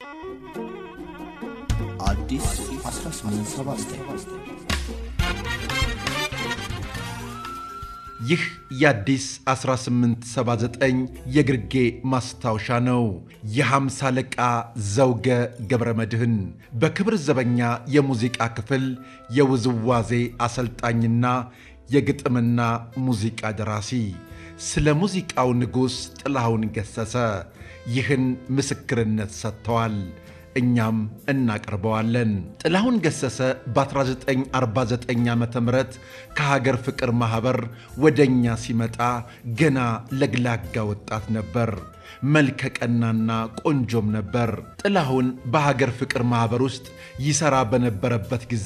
አዲስ 1879 ይህ የአዲስ 1879 የግርጌ ማስታወሻ ነው። የሐምሳ አለቃ ዘውገ ገብረ መድኅን በክብር ዘበኛ የሙዚቃ ክፍል የውዝዋዜ አሰልጣኝና የግጥምና ሙዚቃ ደራሲ ስለ ሙዚቃው ንጉሥ ጥላሁን ገሠሠ ይህን ምስክርነት ሰጥተዋል። እኛም እናቀርበዋለን። ጥላሁን ገሠሠ በ1949 ዓ ም ከሀገር ፍቅር ማኅበር ወደ እኛ ሲመጣ ገና ለግላጋ ወጣት ነበር። መልከ ቀናና ቆንጆም ነበር። ጥላሁን በሀገር ፍቅር ማኅበር ውስጥ ይሠራ በነበረበት ጊዜ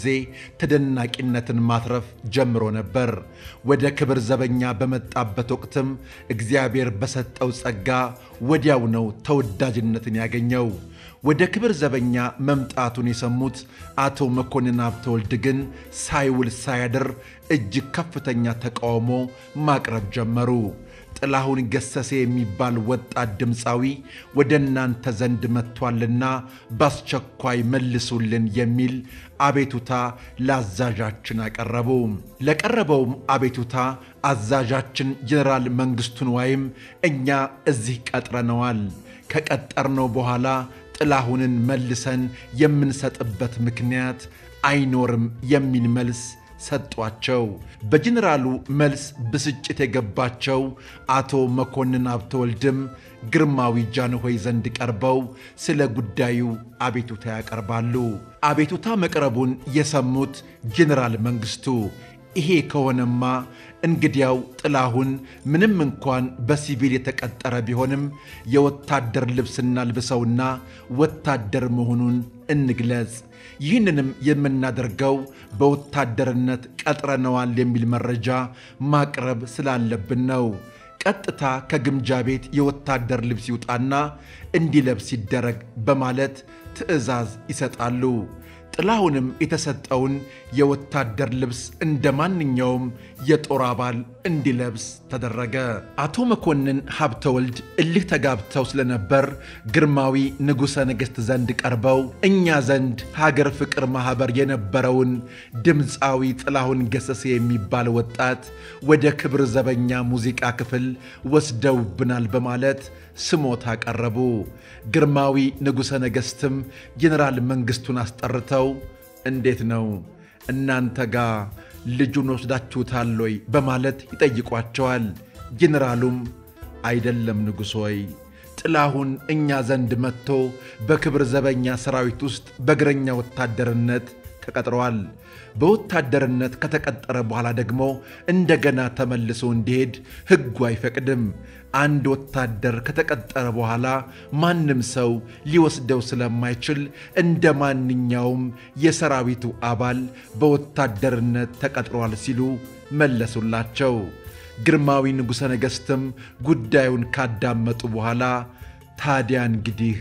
ተደናቂነትን ማትረፍ ጀምሮ ነበር። ወደ ክብር ዘበኛ በመጣበት ወቅትም እግዚአብሔር በሰጠው ጸጋ ወዲያው ነው ተወዳጅነትን ያገኘው። ወደ ክብር ዘበኛ መምጣቱን የሰሙት አቶ መኮንን ሀብተወልድ ግን ሳይውል ሳያድር እጅግ ከፍተኛ ተቃውሞ ማቅረብ ጀመሩ። ጥላሁን ገሠሠ የሚባል ወጣት ድምፃዊ ወደ እናንተ ዘንድ መጥቷልና በአስቸኳይ መልሱልን የሚል አቤቱታ ለአዛዣችን አቀረቡ። ለቀረበውም አቤቱታ አዛዣችን ጀኔራል መንግሥቱን ወይም እኛ እዚህ ቀጥረነዋል ከቀጠርነው በኋላ ጥላሁንን መልሰን የምንሰጥበት ምክንያት አይኖርም የሚል መልስ ሰጧቸው። በጀኔራሉ መልስ ብስጭት የገባቸው አቶ መኮንን ሀብተወልድም ግርማዊ ጃንሆይ ዘንድ ቀርበው ስለ ጉዳዩ አቤቱታ ያቀርባሉ። አቤቱታ መቅረቡን የሰሙት ጀኔራል መንግሥቱ ይሄ ከሆነማ እንግዲያው ጥላሁን ምንም እንኳን በሲቪል የተቀጠረ ቢሆንም የወታደር ልብስ እናልብሰውና ወታደር መሆኑን እንግለጽ። ይህንንም የምናደርገው በወታደርነት ቀጥረነዋል የሚል መረጃ ማቅረብ ስላለብን ነው። ቀጥታ ከግምጃ ቤት የወታደር ልብስ ይውጣና እንዲለብስ ይደረግ በማለት ትዕዛዝ ይሰጣሉ። ጥላሁንም የተሰጠውን የወታደር ልብስ እንደ ማንኛውም የጦር አባል እንዲለብስ ተደረገ። አቶ መኮንን ሀብተወልድ እልህ ተጋብተው ስለነበር ግርማዊ ንጉሠ ነገሥት ዘንድ ቀርበው እኛ ዘንድ ሀገር ፍቅር ማኅበር የነበረውን ድምፃዊ ጥላሁን ገሠሠ የሚባል ወጣት ወደ ክብር ዘበኛ ሙዚቃ ክፍል ወስደውብናል በማለት ስሞታ አቀረቡ። ግርማዊ ንጉሠ ነገሥትም ጄኔራል መንግሥቱን አስጠርተው እንዴት ነው እናንተ ጋር ልጁን ወስዳችሁታል ወይ በማለት ይጠይቋቸዋል። ጄኔራሉም አይደለም ንጉሥ ሆይ ጥላሁን እኛ ዘንድ መጥቶ በክብር ዘበኛ ሰራዊት ውስጥ በእግረኛ ወታደርነት ተቀጥረዋል። በወታደርነት ከተቀጠረ በኋላ ደግሞ እንደገና ተመልሶ እንዲሄድ ሕጉ አይፈቅድም። አንድ ወታደር ከተቀጠረ በኋላ ማንም ሰው ሊወስደው ስለማይችል እንደ ማንኛውም የሰራዊቱ አባል በወታደርነት ተቀጥሯል ሲሉ መለሱላቸው። ግርማዊ ንጉሠ ነገሥትም ጉዳዩን ካዳመጡ በኋላ ታዲያ እንግዲህ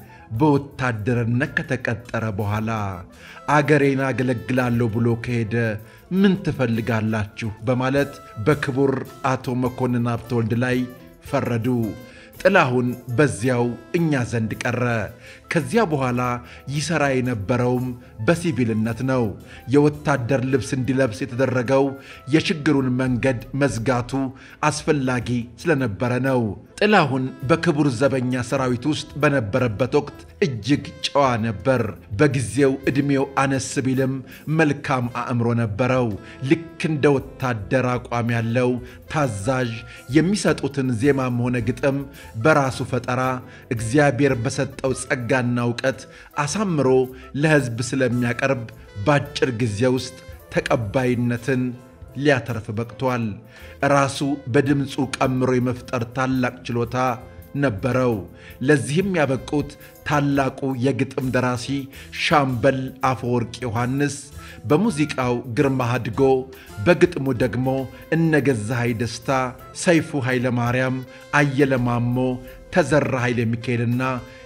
በወታደርነት ከተቀጠረ በኋላ አገሬን አገለግላለሁ ብሎ ከሄደ ምን ትፈልጋላችሁ? በማለት በክቡር አቶ መኮንን ሀብተወልድ ላይ ፈረዱ። ጥላሁን በዚያው እኛ ዘንድ ቀረ። ከዚያ በኋላ ይሠራ የነበረውም በሲቪልነት ነው። የወታደር ልብስ እንዲለብስ የተደረገው የችግሩን መንገድ መዝጋቱ አስፈላጊ ስለነበረ ነው። ጥላሁን በክቡር ዘበኛ ሰራዊት ውስጥ በነበረበት ወቅት እጅግ ጨዋ ነበር። በጊዜው ዕድሜው አነስ ቢልም መልካም አእምሮ ነበረው። ልክ እንደ ወታደር አቋም ያለው ታዛዥ፣ የሚሰጡትን ዜማም ሆነ ግጥም በራሱ ፈጠራ እግዚአብሔር በሰጠው ጸጋና እውቀት አሳምሮ ለሕዝብ ስለሚያቀርብ በአጭር ጊዜ ውስጥ ተቀባይነትን ሊያተርፍ በቅቷል። ራሱ በድምፁ ቀምሮ የመፍጠር ታላቅ ችሎታ ነበረው። ለዚህም ያበቁት ታላቁ የግጥም ደራሲ ሻምበል አፈወርቅ ዮሐንስ፣ በሙዚቃው ግርማ አድጎ፣ በግጥሙ ደግሞ እነገዛሃይ ደስታ፣ ሰይፉ ኃይለ ማርያም፣ አየለ ማሞ፣ ተዘራ ኃይለ ሚካኤልና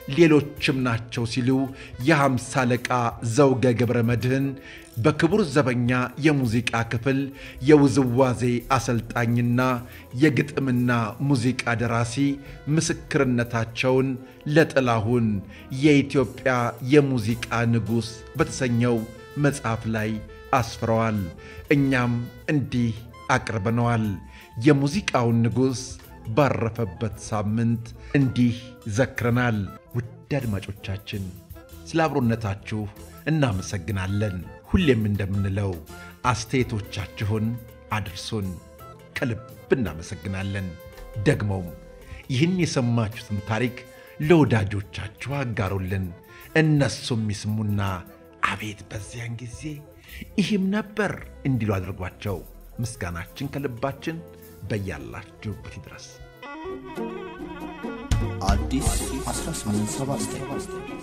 ሌሎችም ናቸው ሲሉ የሃምሳ አለቃ ዘውገ ገብረ መድኅን በክቡር ዘበኛ የሙዚቃ ክፍል የውዝዋዜ አሰልጣኝና የግጥምና ሙዚቃ ደራሲ ምስክርነታቸውን ለጥላሁን የኢትዮጵያ የሙዚቃ ንጉሥ በተሰኘው መጽሐፍ ላይ አስፍረዋል። እኛም እንዲህ አቅርበነዋል። የሙዚቃውን ንጉሥ ባረፈበት ሳምንት እንዲህ ዘክረናል። ውድ አድማጮቻችን ስለ አብሮነታችሁ እናመሰግናለን። ሁሌም እንደምንለው አስተያየቶቻችሁን አድርሱን። ከልብ እናመሰግናለን። ደግሞም ይህን የሰማችሁትን ታሪክ ለወዳጆቻችሁ አጋሩልን። እነሱም ይስሙና አቤት በዚያን ጊዜ ይህም ነበር እንዲሉ አድርጓቸው። ምስጋናችን ከልባችን በያላችሁበት ይድረስ። አዲስ 1879